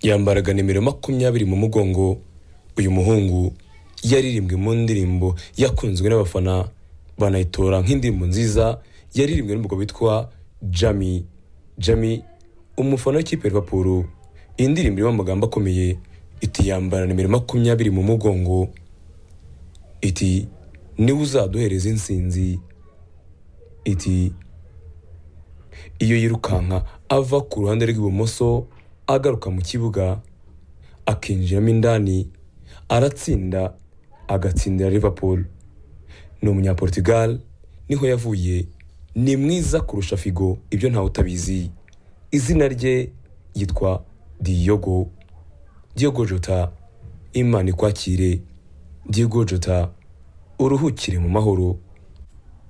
yambaraga nimero makumyabiri mu mugongo uyu muhungu yaririmbwe mu ndirimbo yakunzwe n'abafana banayitora nk'indirimbo nziza yaririmbwe n'umugabo witwa jami jami umufana w'ikipe ya Liverpool iyi ndirimbo irimo amagambo akomeye iti yambara nimero makumyabiri mu mugongo iti niwe uzaduhereza insinzi iti iyo yirukanka ava ku ruhande rw'ibumoso agaruka mu kibuga akinjiramo indani aratsinda agatsindira Liverpool ni umunyaportugal niho yavuye ni mwiza kurusha figo ibyo ntawe utabizi izina rye yitwa Diogo Diogo Jota Imana ikwakire Diogo Jota uruhukire mu mahoro